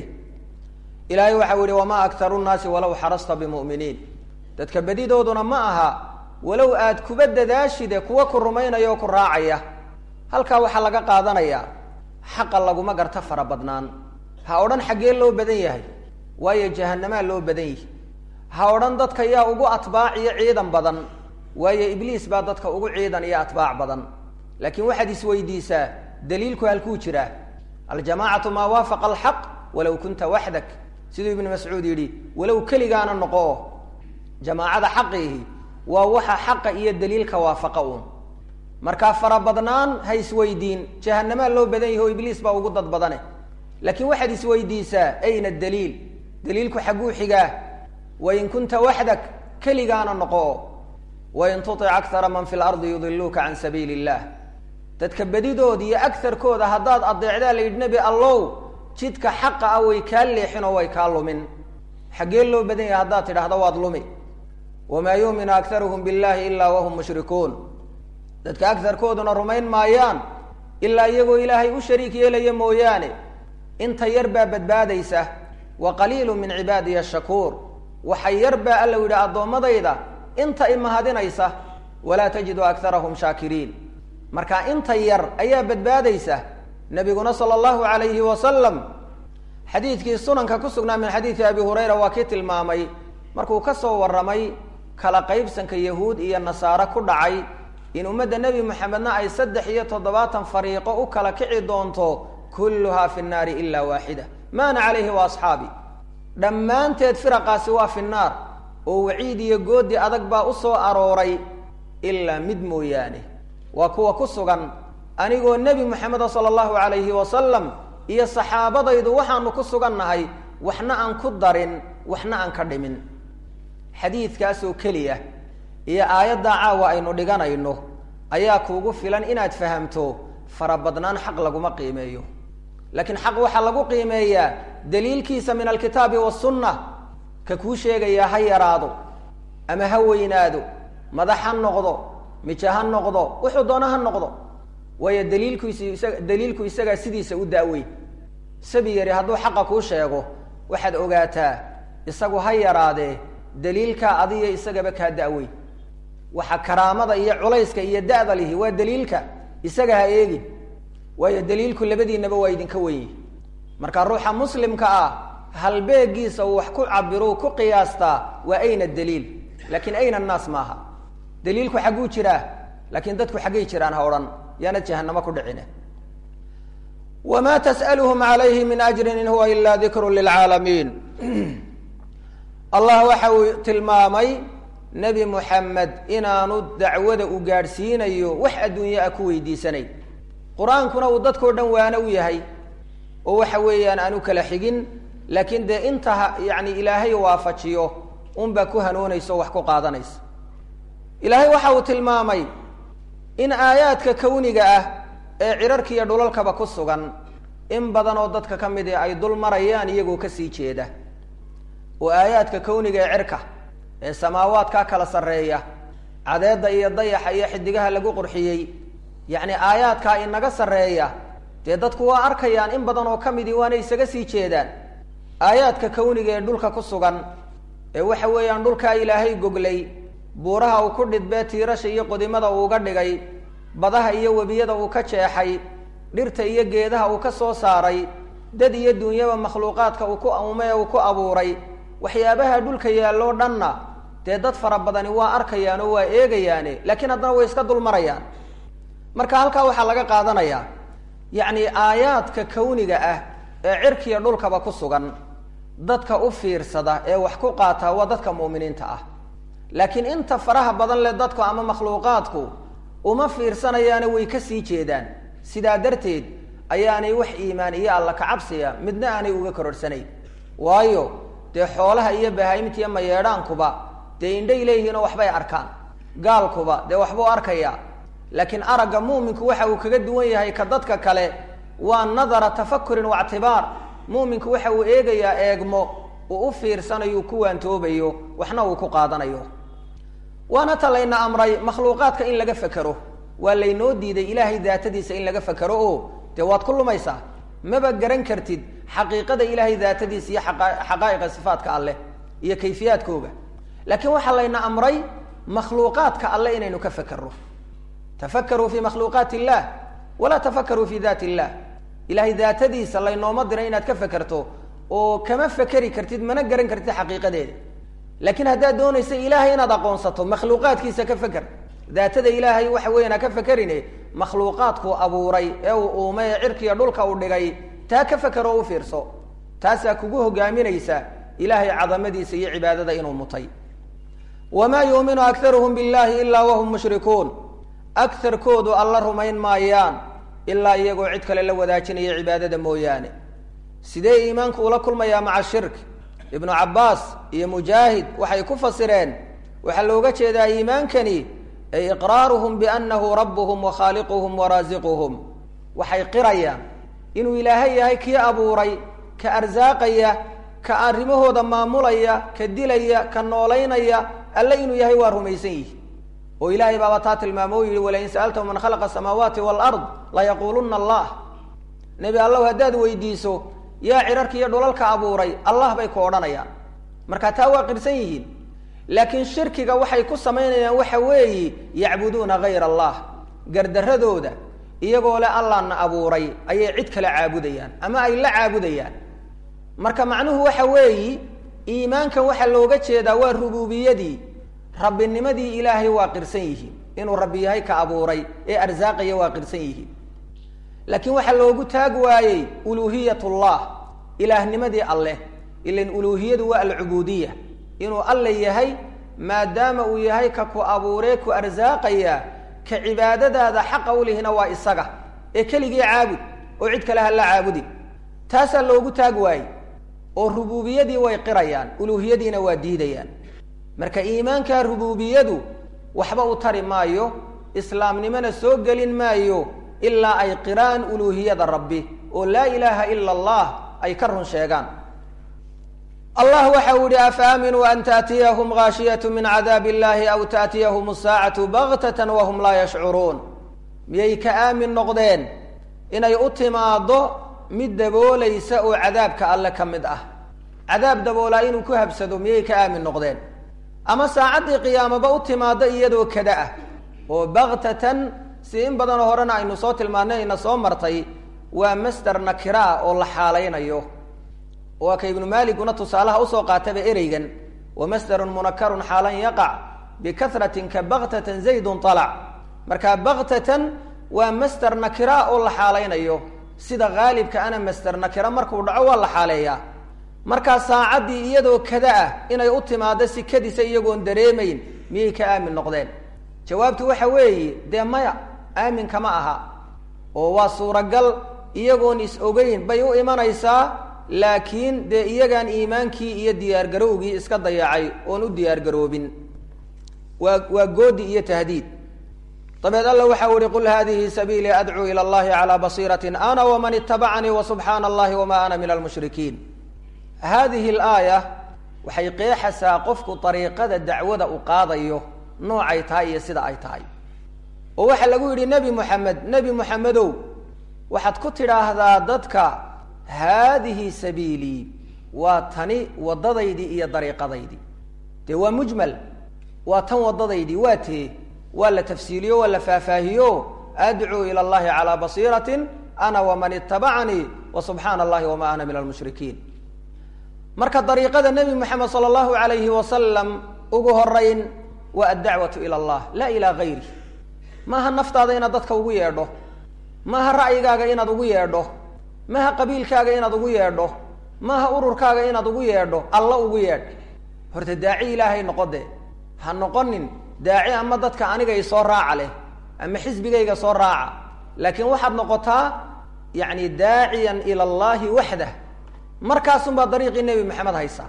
ilaahay waxau yihi wamaa aktaru nnaasi walow xarasta bimu'miniin dadka bedidooduna ma aha walow aad kuba dadaashide kuwa ku rumaynaya oo ku raacaya halkaa waxaa laga qaadanayaa xaqa laguma garta fara badnaan ha odhan xaggee loo badan yahay waayo jahanamaa loo badan yihi ha odhan dadka yaa ugu atbaac iyo ciidan badan waayo ibliis baa dadka ugu ciidan iyo atbaac badan laakiin waxaad isweydiisaa daliilku halkuu jiraa aljamaacatu maa waafaqa alxaq walow kunta waxdak siduu ibnu mascuud yidhi walow keligaana noqo jamaacada xaqiihi waa waxa xaqa iyo daliilka waafaqa uun markaa farabadnaan ha isweydiin jahanamaa loo badan yahi oo ibliis baa ugu dad badane laakiin waxaad isweydiisaa ayna daliil daliilku xagguu xigaa wain kunta waxdak keligaana noqo wain tutic akara man fi lardi yudiluuka can sabiili illah dadka bedidooda iyo agarkooda haddaad adeecdaa la yidhi nebi allow jidka xaqa ah way kaa leexin oo way kaa lumin xaggee loo badan yahay haddaad tidhaahdo waad lumi wamaa yuuminu akaruhum billahi ilaa wahum mushrikuun dadka agarkooduna rumayn maayaan ilaa iyagoo ilaahay u shariik yeelaya mooyaane inta yar baa badbaadaysa wa qaliilu min cibaadiya ashakuur waxa yar baa alla yidhi addoommadayda inta imahadinaysa walaa tajidu akarahum shaakiriin marka inta yar ayaa badbaadaysa nabiguna sala allahu alayhi wasalam xadiidkii sunanka ku sugnaa min xadiidi abi hurayra waa kii tilmaamay markuu ka soo warramay kala qaybsanka yahuud iyo nasaare ku dhacay in ummadda nebi moxamedna ay saddex iyo toddobaatan fariiqo u kala kici doonto kulluhaa fi nnaari ilaa waaxida maana calayhi wa asxaabi dhammaanteed firaqaasi waa fi nnaar oo waciid iyo goodi adag baa u soo arooray ilaa mid mooyaane waa kuwa ku sugan anigoo nebi moxameda sala allahu alayhi wasalam iyo saxaabadaydu waxaanu ku sugan nahay waxna aan ku darin waxna aan ka dhimin xadiidkaasoo keliya iyo aayaddaa caawa aynu dhiganayno ayaa kuugu filan inaad fahamto farabadnaan xaq laguma qiimeeyo laakiin xaq waxaa lagu qiimeeyaa daliilkiisa min alkitaabi wasunna ka kuu sheegayaa ha yaraado ama ha weynaado madax ha noqdo mija ha noqdo wuxuu doona ha noqdo waayo daliilkiisu isaga daliilku isagaa sidiisa u daaweyn sabi yari hadduu xaqa kuu sheego waxaad ogaataa isagu ha yaraadee daliilkaa adiyo isagaba kaa da'weyn waxa karaamada iyo culayska iyo da'da lihi waa daliilka isaga ha eegin waayo daliilku labadiinaba waa idinka wenyi marka ruuxa muslimka ah halbeegiisa uu wax ku cabiruu ku qiyaastaa waa ayna daliil laakiin ayna annaas maaha daliilku xagguu jiraa laakiin dadku xaggay jiraan ha odhan yaana jahanamo ku dhicine wma tsأlhm عalayhi min أjri in huwa ila dikr lilcaalamiin allah waxa uu tilmaamay nebi muxamed inaanu dacwada u gaadhsiinayo wax adduunye ah ku weydiisanay qur-aankuna uu dadkao dhan waana u yahay oo waxa weeyaan aanu kala xigin laakiin dee inta yani ilaahay waafajiyo unbaa ku hanuunaysa o wax ku qaadanaysa ilaahay waxa uu tilmaamay in aayaadka kawniga ah ee cirarka iyo dhulalkaba ku sugan in badan oo dadka ka mid i ay dul marayaan iyagoo kasii jeeda oo aayaadka kawniga ee cirka ee samaawaadkaa kala sarreeya cadeedda iyo dayaxa iyo xidigaha lagu qurxiyey yacni aayaadkaa inaga sarreeya dee dadku waa arkayaan in badan oo ka midii waana isaga sii jeedaan aayaadka kawniga ee dhulka ku sugan ee waxa weeyaan dhulkaa ilaahay goglay buuraha uu ku dhidbee tiirasha iyo qodimada uuga dhigay badaha iyo webiyada uu ka jeexay dhirta iyo geedaha uu ka soo saaray dad iyo duunyaba makhluuqaadka uu ku amume ee uu ku abuuray waxyaabaha dhulka yaalloo dhanna dee dad fara badani waa arkayaan oo waa eegayaane laakiin haddana way iska dul marayaan marka halkaa waxaa laga qaadanayaa yacni aayaadka kawniga ah ee cirkiya dhulkaba ku sugan dadka u fiirsada ee wax ku qaata waa dadka mu'miniinta ah laakiin inta faraha badan leh dadku ama makhluuqaadku uma fiirsanayaane way kasii jeedaan sidaa darteed ayaanay wax iimaan iyo alla kacabsiya midna aanay uga kororhsanayn waayo dee xoolaha iyo bahaayimta iyo mayeedhaankuba dee indhay leeyihiin oo waxbay arkaan gaalkuba dee waxbuu arkayaa laakiin aragga mu'minku waxa uu kaga duwan yahay ka dadka kale waa nadara tafakurin waictibaar mu'minku waxa uu eegayaa eegmo uu u fiirsanayo uu ku waantoobayo waxna uu ku qaadanayo waana ta layna amray makhluuqaadka in laga fekero waa laynoo diiday ilaahay daatadiisa in laga fekero oo dee waad ku lumaysaa maba garan kartid xaqiiqada ilaahay daatadiisa iyo xaqaa'iqa sifaatka alleh iyo kayfiyaadkooga laakiin waxaa layna amray makhluuqaadka alle inaynu ka fekero tafakaruu fi makhluuqaat illah walaa tafakaruu fi daat illah ilahay daatadiisa laynooma diray inaad ka fekerto oo kama fekeri kartid mana garan kartid xaqiiqadeeda laakiin haddaad doonaysa ilaahay inaad aqoonsato makhluuqaadkiisa ka feker daatada ilaahay waxa weeyaan ha ka fekerine makhluuqaadkuu abuuray ee uu uume ee cirkiiyo dhulka uu dhigay taa ka feker oo u fiirso taasaa kugu hogaaminaysa ilaahay cadamadiisa iyo cibaadada inuu mutay wamaa yuuminu akharuhum billahi ilaa wahum mushrikuun akarkoodu alla rumayn maayaan ilaa iyagoo cid kale la wadaajinaya cibaadada mooyaane sidee iimaanku ula kulmayaa maca shirk ibnu cabbaas iyo mujaahid waxay ku fasireen waxaa looga jeedaa iimaankani ay iqraaruhum biannahu rabbuhum wa khaaliquhum wa raasiquhum waxay qirayaan inuu ilaahay yahay kii abuuray ka arsaaqaya ka arrimahooda maamulaya ka dilaya ka noolaynaya alle inuu yahay waa rumaysan yihi oo ilaahay baaba taa tilmaamo o yihi walain sa'altahu man khalaqa asamaawaati waalard layaquuluna allah nebi allahu haddaad weydiiso yaa cirarka iyo dhulalka abuuray allah bay ku odhanayaan marka taa waa qirsan yihiin laakiin shirkiga waxay ku samaynayaan waxa weeyi yacbuduuna hayr allah gardaradooda iyagoo le allahna abuuray ayay cid kale caabudayaan ama ay la caabudayaan marka macnuhu waxa weeyi iimaankan waxaa looga jeedaa waa rububiyadii rabbinimadii ilaahay waa qirsan yihiin inuu rabbi yahay ka abuuray ee arsaaqaya waa qirsan yihiin laakiin waxaa loogu taag waayey uluuhiyat llah ilaahnimadii alleh ilan uluuhiyadu waa alcubuudiya inuu alle yahay maadaama uu yahay ka ku abuuree ku arsaaqaya ka cibaadadaada xaqa ulihina waa isaga ee keligii caabud oo cid kale ha la caabudin taasaa loogu taag waayey oo rububiyadii way qirayaan uluuhiyadiina waa diidayaan marka iimaanka rububiyadu waxba u tari maayo islaamnimona soo gelin maayo ilaa ay qiraan uluuhiyada rabbi oo laa ilaaha ila allah ay ka run sheegaan allah waxa uu yihi afaaminuu an taatiyahum gaashiyatu min cadaab illahi aw taatiyahum asaacatu baktatan wahum laa yashcuruun miyay ka aamin noqdeen inay u timaaddo mid daboolaysa oo cadaabka alle ka mid ah cadaab daboolaa inuu ku habsado miyay ka aamin noqdeen ama saacaddii qiyaamaba u timaado iyadoo kada ah oo baktatan si in badanoo horena aynu soo tilmaanay ayna soo martay waa masder nakira ah oo la xaalaynayo waa ka ibnu maaliguna tusaalaha usoo qaataba ereygan wa masderun munakarun xaalan yaqac bikahratin ka baktatan zaydun alac marka baktatan waa masder nakira oo la xaalaynayo sida haalibka ana masder nakira markuu dhaco waa la xaaleeyaa markaa saacaddii iyadoo kada ah inay u timaado si kadisa iyagoon dareemayn miyay ka aamin noqdeen jawaabtu waxa weeye dee maya aaminka ma aha oo waa suuragal iyagoon is ogeyn bay u imanaysaa laakiin dee iyagaan iimaankii iyo diyaargarowgii iska dayacay oon u diyaargaroobin waa waa goodi iyo tahdiid dabeed alla waxa u ihi qul hadihi sabiilii adcuu ila allahi calaa basiiratin ana waman itabacanii wasubxaana allahi wama ana min almushrikiin hadihi alaaya waxay qeexaysaa qofku dariiqada dacwada u qaadayo noocay tahay iyo sida ay tahay oo waxaa lagu yidhi nebi moxamed nebi moxamedow waxaad ku tidhaahdaa dadka haadihi sabiilii waa tani waddadaydii iyo dariiqadaydii dee waa mujmal waa tan waddadaydii waa tee waa la tafsiiliyo waa la faahfaahiyo adcuu ila allahi calaa basiiratin ana waman itabacanii wa subxaana allahi wama ana min almushrikiin marka dariiqada nebi moxamed sala allahu alayhi wasalam ugu horeyn waa addacwatu ila allah laa ilaa gayri maaha naftaada inaad dadka ugu yeedho maaha ra'yigaaga inaad ugu yeedho maaha qabiilkaaga inaad ugu yeedho maaha ururkaaga inaad ugu yeedho alla ugu yeedh horta daaci ilaahay noqo de ha noqonin daaci ama dadka aniga isoo raaca leh ama xisbigayga soo raaca laakiin waxaad noqotaa yacni daaciyan ila allahi waxdah markaasunbaa dariiqii nebi maxamed haysaa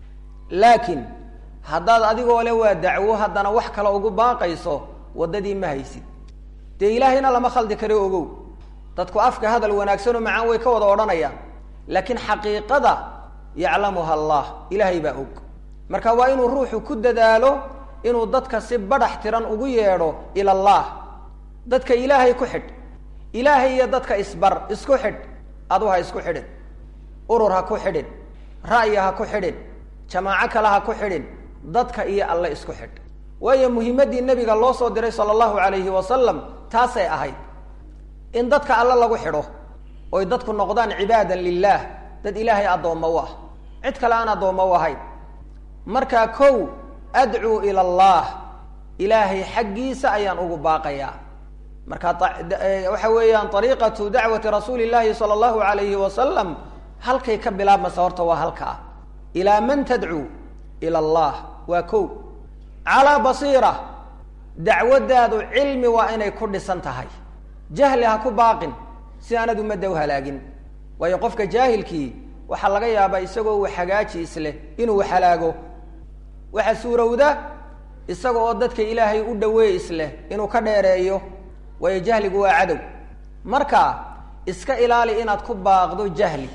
laakiin haddaad adigoo le waa dacwo haddana wax kale ugu baaqayso waddadii ma haysid dee ilaahayna lama khaldi karo ogow dadku afka hadal wanaagsanoo macaan way ka wada odhanayaan laakiin xaqiiqada yaclamuha allah ilaahay baa og marka waa inuu ruuxu ku dadaalo inuu dadka si badhax tiran ugu yeedho ila allah dadka ilaahay ku xidh ilaahay iyo dadka isbar isku xidh adu ha isku xidhin urur ha ku xidhin ra'yi ha ku xidhin jamaaco kale ha ku xidhin dadka iyo alle isku xidh waayo muhimaddii nebiga loo soo diray sala allahu alayhi wasalam taasay ahayd in dadka alle lagu xidho oy dadku noqdaan cibaadan lilaah dad ilaahay addoommo u ah cid kale aan addoommo u ahayn markaa kow adcuu ila allah ilaahay xaggiisa ayaan ugu baaqayaa marka waxa weeyaan ariiqatu dacwati rasuuli llahi sala allahu alayhi wasalam halkay ka bilaabmaysa horta waa halkaa ilaa man tadcuu ila allah waa kow calaa basiira dacwaddaadu cilmi waa inay ku dhisan tahay jahli ha ku baaqin si aanad ummadda u halaagin waayo qofka jaahilkii waxaa laga yaabaa isagoo uu hagaaji isleh inuu halaago waxaa suurowda isaga oo dadka ilaahay u dhaweey isleh inuu ka dheereeyo waayo jahligu waa cadow marka iska ilaali inaad ku baaqdo jahli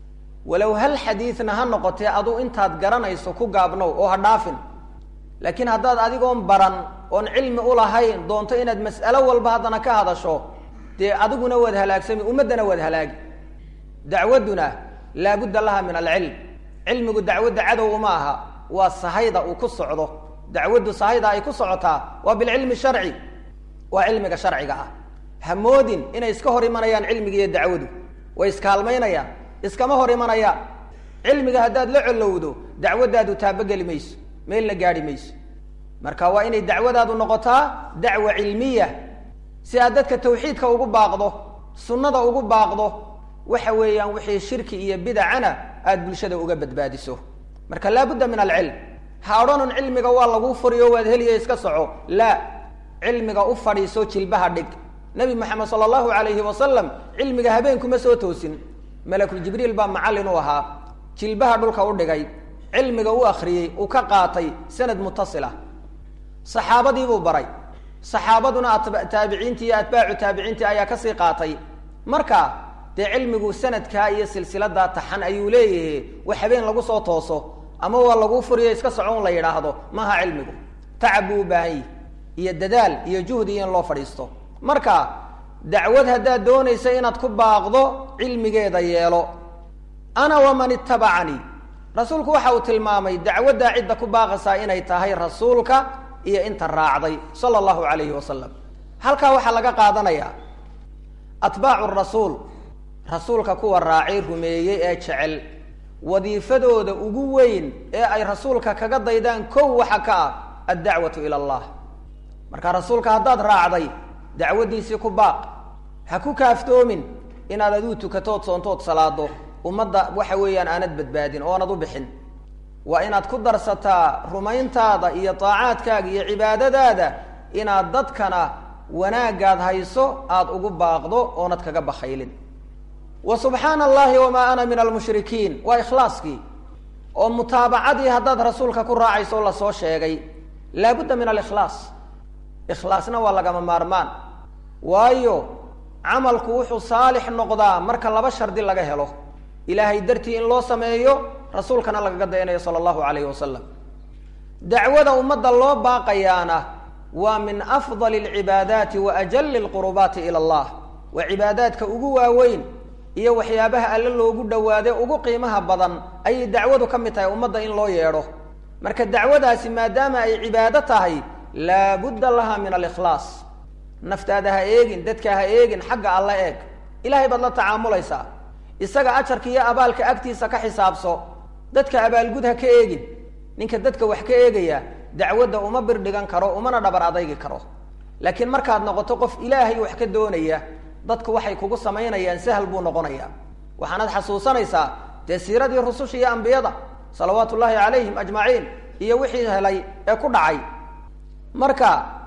walow hal xadiidna ha noqotee aduu intaad garanayso ku gaabnow oo ha dhaafin laakiin haddaad adigoon baran oon cilmi ulahayn doonto inaad mas'alo walba haddana ka hadasho dee adiguna waad halaagsami ummaddana waad halaagi dacwadduna laabudda laha min alcilm cilmigu dacwadda cadow uma aha waa sahayda uu ku socdo dacwaddu sahayda ay ku socotaa waa bilcilmi sharci waa cilmiga sharciga ah hamoodin inay iska hor imanayaan cilmiga iyo dacwadu way iskaalmaynayaan iskama hor imanayaan cilmiga haddaad la colowdo dacwaddaadu taabogeli mayso meelna gaadhi mayso marka waa inay dacwadaadu noqotaa dacwa cilmiya si aad dadka tawxiidka ugu baaqdo sunnada ugu baaqdo waxa weeyaan wixii shirki iyo bidacana aada bulshada uga badbaadiso marka laabudda min alcilm ha odhanun cilmiga waa laguu furiyo waad heliya iska soco laa cilmiga u fadhiiso jilbaha dhig nabi maxamed sala allahu alayhi wasalam cilmiga habeenkuma soo toosin malakuljibriil baa macallin u ahaa jilbaha dhulka u dhigay cilmiga u akriyey uu ka qaatay sanad mutasila saxaabadiibuu baray saxaabaduna taabiciintii iyo atbaacu taabiciintii ayaa kasii qaatay marka dee cilmigu sanadkaa iyo silsiladaa taxan ayuu leeyahay wax habeen lagu soo tooso ama waa laguu furiyo iska socon la yidhaahdo maaha cilmigu tacab buu u baahan yihi iyo dadaal iyo juhdi iyo in loo fadhiisto marka dacwad haddaad doonaysa inaad ku baaqdo cilmigeeda yeelo ana waman itabacanii rasuulku waxa uu tilmaamay dacwaddaa cidda ku baaqaysaa inay tahay rasuulka iyo inta raacday sala allahu alayhi wasalam halkaa waxaa laga qaadanayaa atbaacu rasuul rasuulka kuwa raacay rumeeyey ee jecel wadiifadooda ugu weyn ee ay rasuulka kaga daydaan kow waxa ka ah addacwatu ila allah marka rasuulka haddaad raacday dacwaddiisii ku baaq ha ku kaaftoomin inaad aduu tukatood soontood salaado ummadda waxa weeyaan aanad badbaadin oo aanad u bixin waa inaad ku darsataa rumayntaada iyo daacaadkaaga iyo cibaadadaada inaad dadkana wanaagaad hayso aada ugu baaqdo oonad kaga bakhaylin wa subxaana allahi wamaa ana min almushrikiin waa ikhlaaskii oo mutaabacadii haddaad rasuulka ku raacayso lasoo sheegay laabudda min alikhlaas ikhlaasna waa lagama maarmaan waayo camalku wuxuu saalix noqdaa marka laba shardi laga helo ilaahay dartii in loo sameeyo rasuulkana lagaga dayanayo sala allahu calayhi wasalam dacwada ummadda loo baaqayaana waa min afdali alcibaadaati wa ajali alqurubaati ila allah waa cibaadaadka ugu waaweyn iyo waxyaabaha alle loogu dhawaade ugu qiimaha badan ayay dacwadu ka mid tahay ummadda in loo yeedho marka dacwadaasi maadaama ay cibaado tahay laabudda laha min alikhlaas naftaada ha eegin dadka ha eegin xagga alla eeg ilahay baad la tacaamulaysaa isaga ajarka iyo abaalka agtiisa ka xisaabso dadka abaalgud ha ka eegin ninka dadka wax ka eegaya dacwadda uma birdhigan karo umana dhabar adaygi karo laakiin markaad noqoto qof ilaahay wax ka doonaya dadku waxay kugu samaynayaan sahal buu noqonayaa waxaanaad xasuusanaysaa dee siiradii rususha iyo ambiyada salawaatu ullaahi calayhim ajmaciin iyo wixii helay ee ku dhacay marka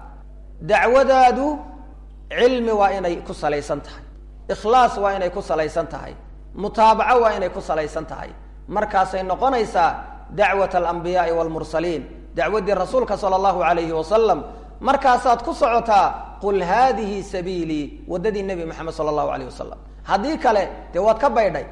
dacwadaadu cilmi waa inay ku salaysan tahay ikhlaas waa inay ku salaysan tahay mutaabaco waa inay ku salaysan tahay markaasay noqonaysaa dacwat alambiyaai waalmursaliin dacwaddii rasuulka sala allahu alayhi wasalam markaasaad ku socotaa qul haadihi sabiilii waddadii nebi moxamed sala allahu alayh wasalam haddii kale dee waad ka baydhay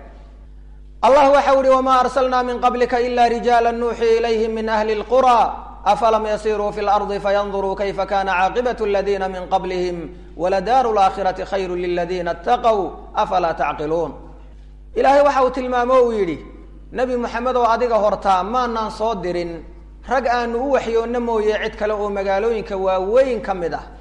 allah waxau ihi wamaa arsalnaa min qablika ila rijaala nuuxii ilayhim min ahli lqura afalam yasiruu fi lardi fayanduruu kayfa kana caaqibat aladiina min qablihim waladaaru laakhirati khayru liladiina ataqow afalaa tacqiluun ilaahay waxa uu tilmaamo uu yidhi nebi moxamed oo adiga hortaa maanaan soo dirin rag aanu u waxyoonna mooye cid kale oo magaalooyinka waaweyn ka mid ah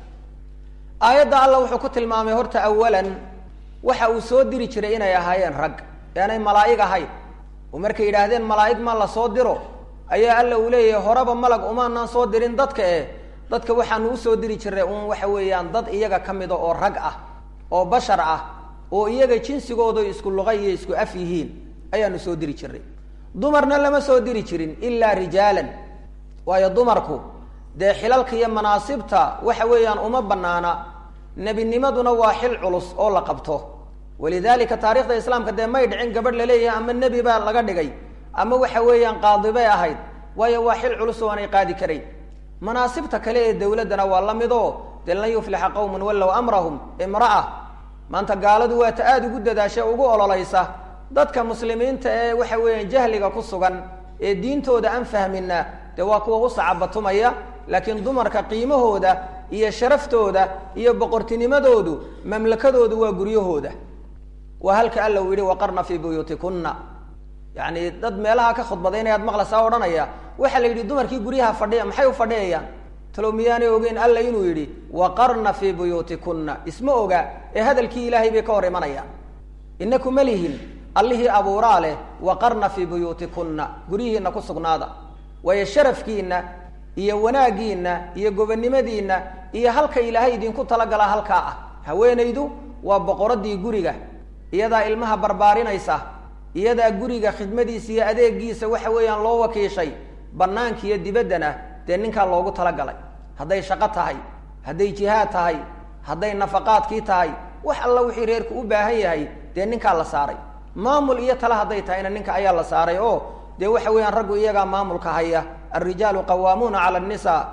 aayadda alla wuxuu ku tilmaamay horta awalan waxa uu soo diri jiray inay ahaayeen rag aanay malaa'ig ahayn oo markay yidhaahdeen malaa'ig ma la soo diro ayaa alla uu leeyahay horeba malag umaanaan soo dirin dadka eh dadka waxaanu usoo diri jiray un waxa weeyaan dad iyaga ka mida oo rag ah oo bashar ah oo iyaga jinsigooda isku luqa iyo isku af yihiin ayaanu soo diri jiray dumarna lama soo diri jirin ilaa rijaalan waayo dumarku dee xilalka iyo manaasibta waxa weeyaan uma banaana nebinimaduna waa xil culus oo la qabto walidalika taarikhda islaamka dee may dhicin gabadh laleeyahay ama nebi baa laga dhigay ama waxa weeyaan qaadi bay ahayd waayo waa xil culus oo aanay qaadi karayn manaasibta kale ee dawladdana waa la mid oo dee lan yuflixa qawmun wallow amrahum imra'a maanta gaaladu waa ta aada ugu dadaasha ugu ololaysa dadka muslimiinta ee waxa weeyaan jahliga ku sugan ee diintooda aan fahmina dee waa kuwa u sacabatumaya laakiin dumarka qiimahooda iyo sharaftooda iyo boqortinimadoodu mamlakadoodu waa guryahooda waa halka alla uu yihi waqarna fii buyuutikunna yacni dad meelaha ka khudbadaynayaad maqlasaa odhanaya waxaa la yidhi dumarkii guryaha fadhiya maxay u fadhiyayaan talow miyaanay ogeyn alla inuu yidhi waqarna fii buyuutikunna isma oga ee hadalkii ilaahay bay ka hor imanayaan inaku ma lihin allihii abuuraa leh waqarna fii buyuutikunna guryihiina ku sugnaada waayo sharafkiina iyo wanaaggiina iyo gobonnimadiina iyo halka ilaahay idinku talagalaa halkaa ah haweenaydu waa boqoradii guriga iyadaa ilmaha barbaarinaysa iyadaa guriga khidmadiisa iyo adeegiisa waxa weeyaan loo wakiishay banaanka iyo dibaddana dee ninkaa loogu talagalay hadday shaqo tahay hadday jihaad tahay hadday nafaqaadkii tahay wax alla wixii reerku u baahan yahay dee ninkaa la saaray maamul iyo tale hadday tahayna ninka ayaa la saaray oo dee waxa weeyaan raggu iyagaa maamulka haya alrijaalu qawaamuuna cala annisaa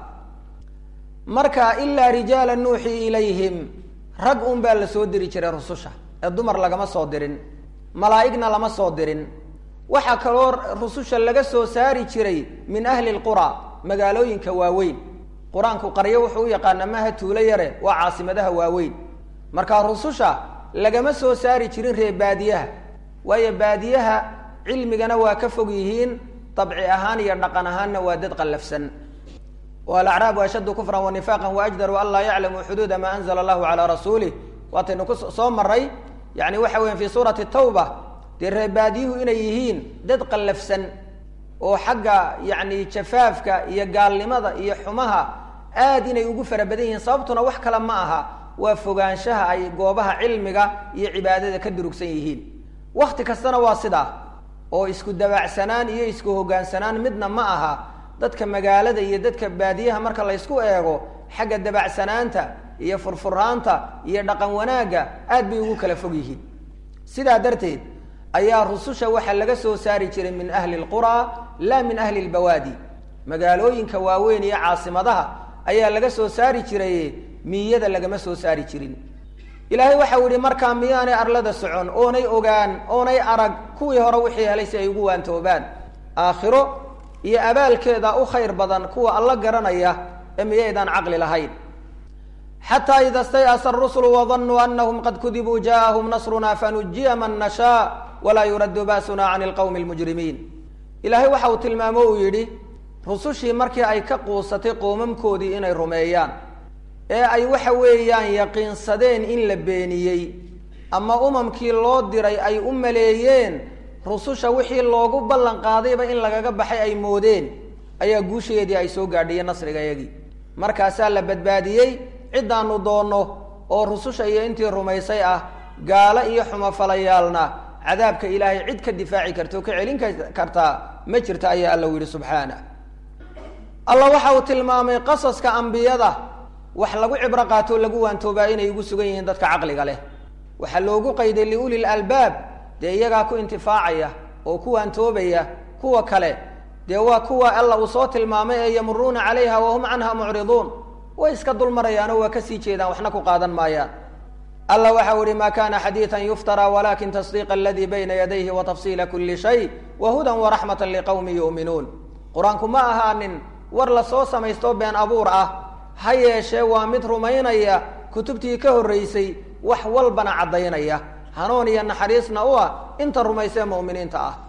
marka ilaa rijaala nuuxii ilayhim rag un baa la soo diri jiray rususha ee dumar lagama soo dirin malaa'igna lama soo dirin waxaa kaloo rususha laga soo saari jiray min ahli lqura magaalooyinka waaweyn qur-aanku qaryo wuxuu u yaqaana maaha tuulo yare waa caasimadaha waaweyn marka rususha lagama soo saari jirin reer baadiyaha waayo baadiyaha cilmigana waa ka fog yihiin dabci ahaan iyo dhaqan ahaanna waa dad qallafsan alacraabu ashaddu kufran wanifaqan waajdaru an laa yaclamuu xuduuda maa anzla allahu calaa rasuulih waataynu ku soo maray yani waxa weya fi suurati tawba dee reebaadiyuhu inay yihiin dad qallafsan oo xagga yani jafaafka iyo gaalnimada iyo xumaha aad inay ugu fara badan yihiin sababtuna wax kale ma aha waa fogaanshaha ay goobaha cilmiga iyo cibaadada ka durugsan yihiin wakti kastana waa sidaa oo isku dabaacsanaan iyo isku hogaansanaan midna ma aha dadka magaalada iyo dadka baadiyaha marka la ysku eego xagga dabacsanaanta iyo furfuraanta iyo dhaqan wanaagga aad bay ugu kala fog yihiin sidaa darteed ayaa rususha waxaa laga soo saari jiray min ahli lqura laa min ahli lbawaadi magaalooyinka waaweyn iyo caasimadaha ayaa laga soo saari jiray miyada lagama soo saari jirin ilaahay waxau yihi markaa miyaanay arlada socon oonay ogaan oonay arag kuwii hore wixii helay si ay ugu waantoobaan aakhiro iyo abaalkeeda u khayr badan kuwa alla garanaya ee miyaydaan caqli lahayn xataa ida stayasa rusulu wadanuu anahum qad kudibuu jaaahum nasruna fanujiya man nashaa walaa yuraddu ba'suna can ilqowmi lmujrimiin ilaahay waxa uu tilmaamo uu yidhi rusushii markii ay ka quusatay qoomamkoodii inay rumeeyaan ee ay waxa weeyaan yaqiinsadeen in la beeniyey ama umamkii loo diray ay u maleeyeen rususha wixii loogu ballan qaadayba in lagaga baxay ay moodeen ayaa guusheedii ay soo gaadhiyeen nasriga iyagii markaasaa la badbaadiyey ciddaanu doonno oo rususha iyo intii rumaysay ah gaalo iyo xumofalayaalna cadaabka ilaahay cid ka difaaci karta oo ka celin kartaa ma jirta ayaa alla u yidhi subxaana allah waxa uu tilmaamay qasaska ambiyada wax lagu cibro qaato lagu waantoobaa inay ugu sugan yihiin dadka caqliga leh waxaa loogu qayday liuli lalbaab dee iyagaa ku intifaacaya oo ku waantoobaya kuwa kale dee waa kuwa alla uu soo tilmaamay ee yamuruuna calayha wahum canha mucriduun way iska dulmarayaanoo waa kasii jeedaan waxna ku qaadan maayaan alla waxau ihi ma kana xadiiثa yuftara walakin tasdiiq aladii bayna yadayhi watafsiila kuli shay wahudan waraxmata liqowmi yu'minuun qur-aanku ma ahaanin war lasoo samaysto been abuur ah ha yeeshee waa mid rumaynaya kutubtii ka horreysay wax walbana caddaynaya hanuun iyo naxariisna u ah inta rumaysee mu'miniinta ah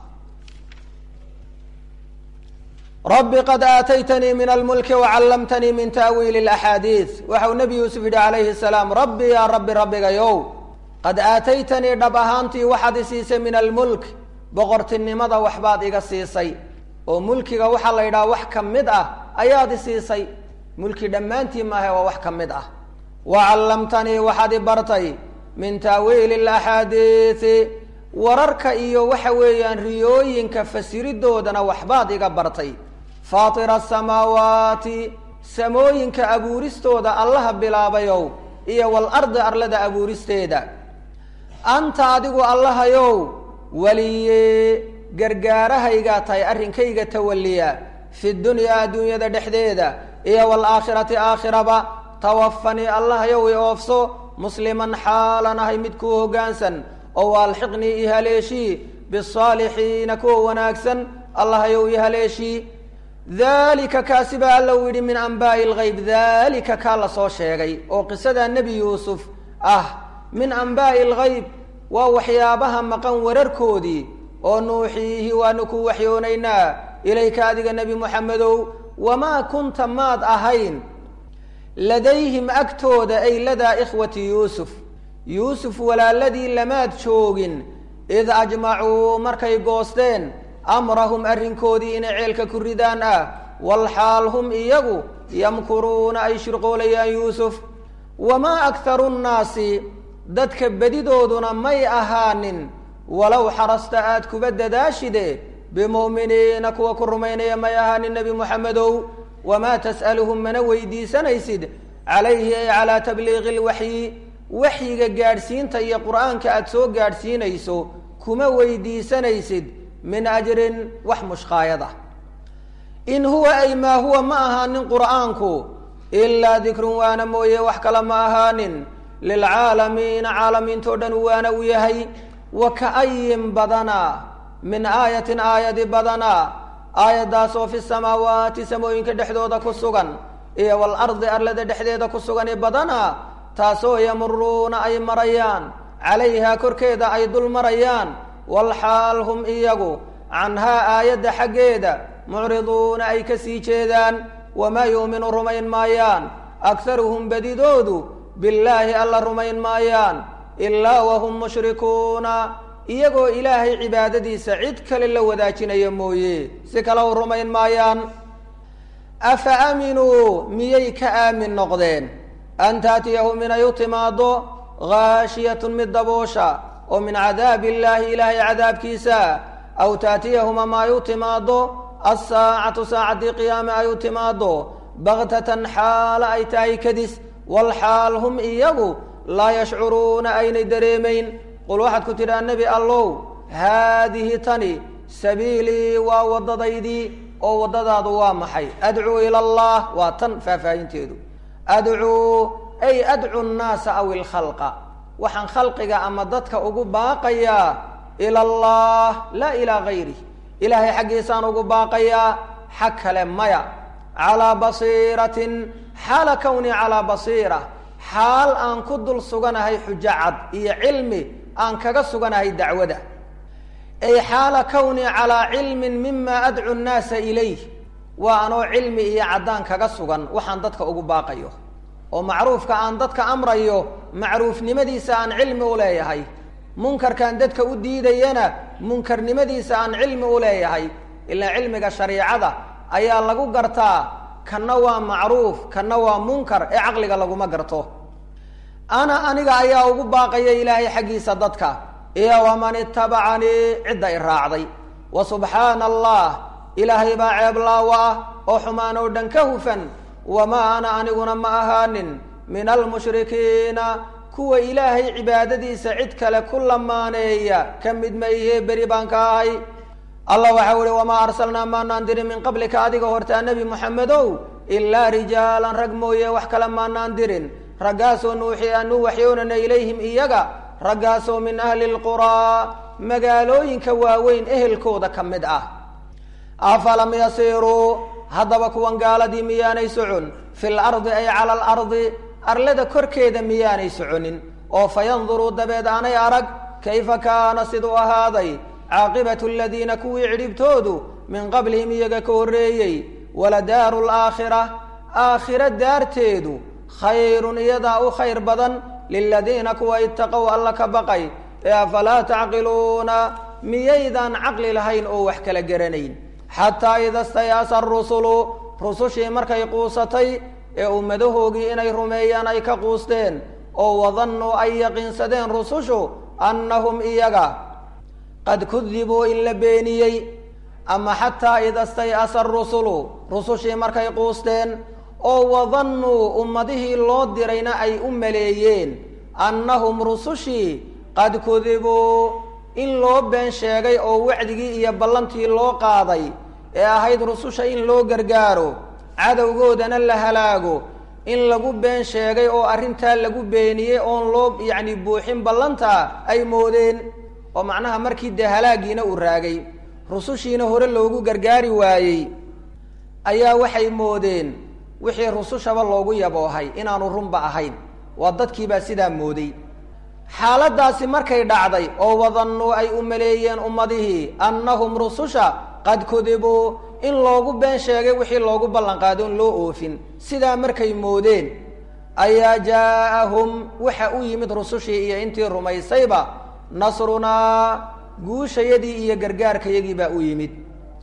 rabbi qad aataytanii min almulki wacallamtanii min ta'wiili اlaxaadiid waxau nebi yuusuf yidhi calayhi salaam rabbi yaa rabbi rabbigayow qad aataytanii dhab ahaantii waxaad i siisay min almulk boqortinimada waxbaad iga siisay oo mulkiga waxaa la yidhaha wax ka mid ah ayaad i siisay mulki dhammaantii maahe waa wax ka mid ah wacallamtanii waxaad i bartay min ta'wiili اlaxaadiidi wararka iyo waxa weeyaan riyooyinka fasiridoodana waxbaad iga bartay faatira asamaawaati samooyinka abuuristooda allaha bilaabayow iyo walardi arlada abuuristeeda anta adigu allahayow weliye gargaarahaygaa tahay arrinkayga tawalliya fi dunyaa adduunyada dhexdeeda iyo waalaakhirati aakhiraba tawafanii allahayow i oofso musliman xaalan ahay mid kuu hoggaansan oo waalxiqnii i haleeshii bisaalixiina kuwa wanaagsan allahayow i haleeshii dalika kaasi baa alla u yidhi min anbaa'i lgayb dalika kaa la soo sheegay oo qisada nebi yuusuf ah min anbaa'i lgayb waa waxyaabaha maqan wararkoodii oo nuuxiihi waanu ku waxyoonaynaa ilayka adiga nebi moxamedow wamaa kunta maad ahayn ladayhim agtooda ay ladaa ikhwati yuusuf yuusuf walaaladii lamaad joogin id ajmacuu markay goosteen amrahum arrinkoodii inay ceelka ku ridaan ah walxaal hum iyagu yamkuruuna ay shirqoolayaan yuusuf wamaa akharu nnaasi dadka bedidooduna may ahaanin walow xarasta aad kuba dadaashide bimu'miniina kuwa ku rumaynaya may ahaanin nebi moxamedow wamaa tas'aluhum mana weydiisanaysid calayhi ay calaa tabliiqi lwaxyi waxyiga gaadhsiinta iyo qur'aanka aada soo gaadhsiinayso kuma weydiisanaysid min ajrin wax mushqaayad ah in huwa ay maa huwa ma ahaanin qur'aanku ilaa dikrun waana mooye wax kale ma ahaanin lilcaalamiina caalamiintao dhan waana u yahay wa ka'ayin badana min aayatin aayadi badana aayaddaasoo fi samaawaati samooyinka dhexdooda ku sugan iyo walardi arlada dhexdeeda ku sugani badana taasoo yamuruuna ay marayaan calayhaa korkeeda ay dul marayaan walxaal hum iyagu canhaa aayadda xaggeeda mucriduuna ay ka sii jeedaan wamaa yu'minu rumayn maayaan akharuhum bedidoodu billaahi alla rumayn maayaan ilaa wahum mushrikuuna iyagoo ilaahay cibaadadiisa cid kale la wadaajinaya mooye si kale u rumayn maayaan afa aaminuu miyay ka aamin noqdeen an taatiyahum inay u timaaddo haashiyatun mid daboosha oo min cadaabi illaahi ilaahay cadaabkiisa aw taatiyahum ama ay u timaaddo alsaacatu saacaddii qiyaame ay u timaaddo baktatan xaala ay tahay kadis walxaal hum iyagu laa yashcuruuna aynay dareemayn qul waxaad ku tidhaha nebi allow haadihi tani sabiilii waa waddadaydii oo waddadaadu waa maxay adcuu ila allah waa tan faahfaahinteedu adcuu ay adcu nnaasa aw ilkhalqa waxaan khalqiga ama dadka ugu baaqayaa ila allah laa ilaa gayrih ilaahay xaggiisaan ugu baaqayaa xag kale maya calaa basiiratin xaala kownii calaa basiira xaal aan ku dul suganahay xujo cad iyo cilmi aan kaga suganahay dacwada ay xaala kownii calaa cilmin mima adcu nnaasa ilayh waa anoo cilmi iyo caddaan kaga sugan waxaan dadka ugu baaqayo oo macruufka aan dadka amrayo macruufnimadiisa aan cilmi u leeyahay munkarkaan dadka u diidayana munkarnimadiisa aan cilmi u leeyahay ilaa cilmiga shariicada ayaa lagu gartaa kanna waa macruuf kanna waa munkar ee caqliga laguma garto ana aniga ayaa ugu baaqaya ilaahay xaggiisa dadka iyo waman itabacanii cidda i raacday wa subxaana allah ilaahay baa ceeblaawa ah oo xumaan oo dhan ka hufan wamaa ana aniguna ma ahaanin min almushrikiina kuwa ilaahay cibaadadiisa cid kale ku lamaaneeya ka mid ma ihee beri baan ka ahay allah waxau ihi wamaa arsalnaa maanaan dirin min qablika adiga hortaa nebi moxamedow ilaa rijaalan rag mooye wax kale maanaan dirin raggaasoo nuuxi aanu waxyoonana ilayhim iyaga raggaasoo min ahli lquraa magaalooyinka waaweyn ehelkooda ka mid ah afalam yasiiruu haddaba kuwan gaaladii miyaanay socon fil ardi ay cala alardi arlada korkeeda miyaanay soconin oo fayanduruu dabeed aanay arag kayfa kaana siduu ahaaday caaqibatu aladiina kuwii cidhibtoodu min qablihim iyaga ka horreeyey waladaaru laakhira aakhira daarteedu khayrun iyadaa u khayr badan liladiina kuwa itaqow alla ka baqay ee afalaa tacqiluuna miyaydaan caqli lahayn oo wax kala garanayn xataa ida stayaasa arusulu rusushii markay quusatay ee ummadahoogii inay rumeeyaan ay ka quusteen oo wadannuu ay yaqiinsadeen rusushu annahum iyaga qad kudibuu in la beeniyey ama xataa ida stay'asa arusulu rusushii markay quusteen oo wadannuu ummadihii loo dirayna ay u maleeyeen annahum rusushii qad kudibuu in loo been sheegay oo wacdigii iyo ballantii loo qaaday ee ahayd rususha in loo gargaaro cadowgoodana la halaago in lagu been sheegay oo arrintaa lagu beeniyey oon loo yacni buuxin ballantaa ay moodeen oo macnaha markii dee halaagiina uu raagay rusushiina hore loogu gargaari waayey ayaa waxay moodeen wixii rusushaba loogu yaboohay inaanu runba ahayn waa dadkiibaa sidaa mooday xaaladdaasi markay dhacday oo wadannuu ay u maleeyeen ummadihii annahum rususha qad kudibuu in loogu been sheegay wixii loogu ballanqaado in loo oofin sidaa markay moodeen ayaa jaa-ahum waxa u yimid rusushii iyo intii rumaysayba nasrunaa guushayadii iyo gargaarkayagii baa u yimid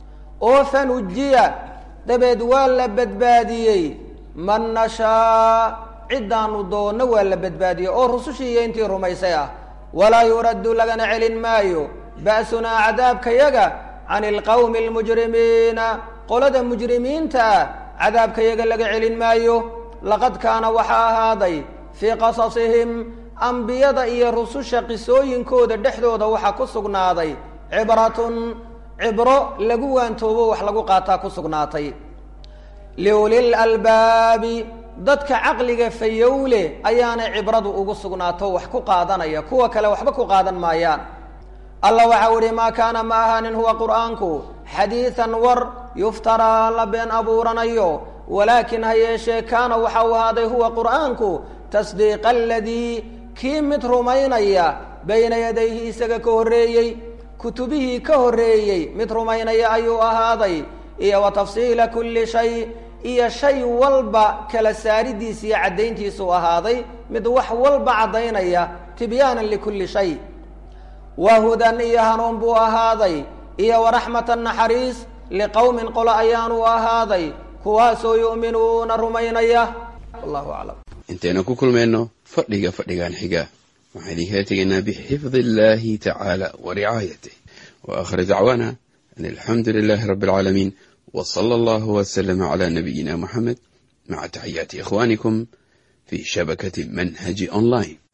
oo fanujiya dabeed waa la badbaadiyey man nashaa ciddaanu doonno waa la badbaadiyey oo rusushii iyo intii rumaysay ah walaa yuraddu lagana celin maayo ba'sunaa cadaabkayaga can ilqawmi almujrimiina qolada mujrimiinta ah cadaabkayaga laga celin maayo laqad kaana waxaa ahaaday fii qasasihim ambiyada iyo rususha qisooyinkooda dhexdooda waxaa ku sugnaaday cibratun cibro lagu waantoobo wax lagu qaataa ku sugnaatay liulil albaabi dadka caqliga fayowle ayaanay cibradu ugu sugnaato wax ku qaadanaya kuwa kale waxba ku qaadan maayaan allah waxau ihi maa kaana ma ahaanin huwa qur'aanku xadiidan war yuftaraa la been abuuranayo walaakin ha yeeshee kaana waxa uu ahaaday huwa qur'aanku tasdiiqa aladii kii mid rumaynaya bayna yadayhi isaga ka horreeyey kutubihii ka horreeyey mid rumaynaya ayuu ahaaday iyo wa tafsiila kulli shay iyo shay walba kala saaridiisa iyo caddayntiisuu ahaaday mid wax walba caddaynaya tibyaanan likulli shay wa hudan iyo hanuun buu ahaaday iyo waraxmatan naxariis liqowmin qolo ayaanuu ahaaday kuwaasoo yu'minuuna rumaynaya wallahu aclam intaynu ku kulmayno fadhiga fadhigan xiga waxaan idinkaga tegaynaa bixifdi illahi tacaala wa ricaayatih wa aakhir dacwaana an alxamdu lilahi rabbi alcaalamiin w sala allahu wslama cala nabiyina muxamed maca taxiyaati ikhwanikum fi shabakati manhaji online